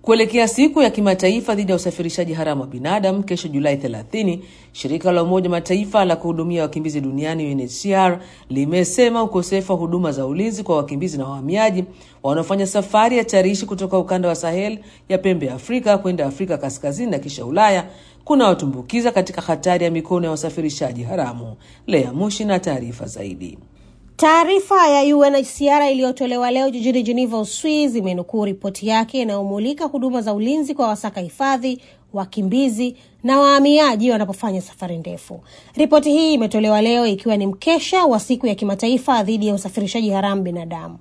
Kuelekea siku ya kimataifa dhidi ya usafirishaji haramu wa binadamu kesho Julai 30, shirika la Umoja Mataifa la kuhudumia wakimbizi duniani UNHCR limesema ukosefu wa huduma za ulinzi kwa wakimbizi na wahamiaji wanaofanya safari hatarishi kutoka ukanda wa Sahel ya pembe ya Afrika kwenda Afrika kaskazini na kisha Ulaya kuna watumbukiza katika hatari ya mikono ya wasafirishaji haramu. Lea Mushi na taarifa zaidi. Taarifa ya UNHCR iliyotolewa leo jijini Geneva, Uswizi, imenukuu ripoti yake inayomulika huduma za ulinzi kwa wasaka hifadhi, wakimbizi na wahamiaji wanapofanya safari ndefu. Ripoti hii imetolewa leo ikiwa ni mkesha wa siku ya kimataifa dhidi ya usafirishaji haramu binadamu.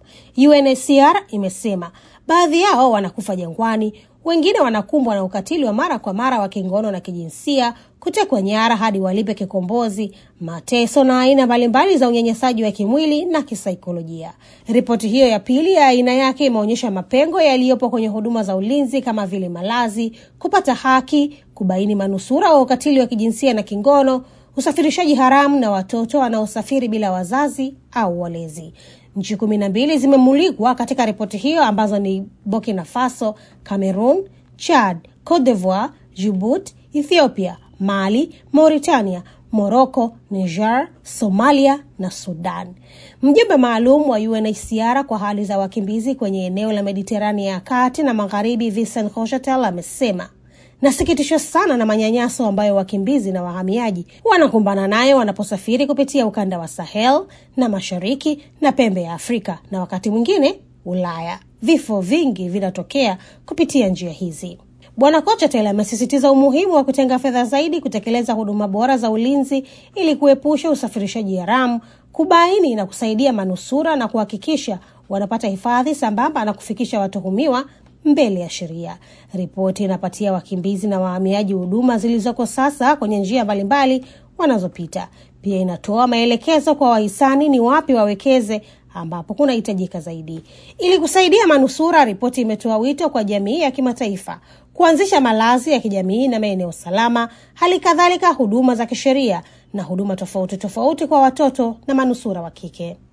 UNHCR imesema baadhi yao wanakufa jangwani, wengine wanakumbwa na ukatili wa mara kwa mara wa kingono na kijinsia, kutekwa nyara hadi walipe kikombozi, mateso na aina mbalimbali za unyanyasaji wa kimwili na kisaikolojia. Ripoti hiyo ya pili ya aina yake imeonyesha mapengo yaliyopo kwenye huduma za ulinzi kama vile malazi, kupata haki, kubaini manusura wa ukatili wa kijinsia na kingono, usafirishaji haramu na watoto wanaosafiri bila wazazi au walezi. Nchi kumi na mbili zimemulikwa katika ripoti hiyo ambazo ni Burkina Faso, Cameroon, Chad, Cote d'Ivoire, Djibouti, Ethiopia, Mali, Mauritania, Morocco, Niger, Somalia na Sudan. Mjumbe maalum wa UNHCR kwa hali za wakimbizi kwenye eneo la Mediterania ya kati na magharibi, Vincent Rochetel amesema nasikitishwa sana na manyanyaso ambayo wakimbizi na wahamiaji wanakumbana nayo wanaposafiri kupitia ukanda wa Sahel na mashariki na pembe ya Afrika na wakati mwingine Ulaya. Vifo vingi vinatokea kupitia njia hizi. Bwana Kochetel amesisitiza umuhimu wa kutenga fedha zaidi kutekeleza huduma bora za ulinzi ili kuepusha usafirishaji haramu, kubaini na kusaidia manusura na kuhakikisha wanapata hifadhi sambamba na kufikisha watuhumiwa mbele ya sheria. Ripoti inapatia wakimbizi na wahamiaji huduma zilizoko sasa kwenye njia mbalimbali wanazopita. Pia inatoa maelekezo kwa wahisani ni wapi wawekeze ambapo kunahitajika zaidi. Ili kusaidia manusura, ripoti imetoa wito kwa jamii ya kimataifa kuanzisha malazi ya kijamii na maeneo salama, hali kadhalika huduma za kisheria na huduma tofauti tofauti kwa watoto na manusura wa kike.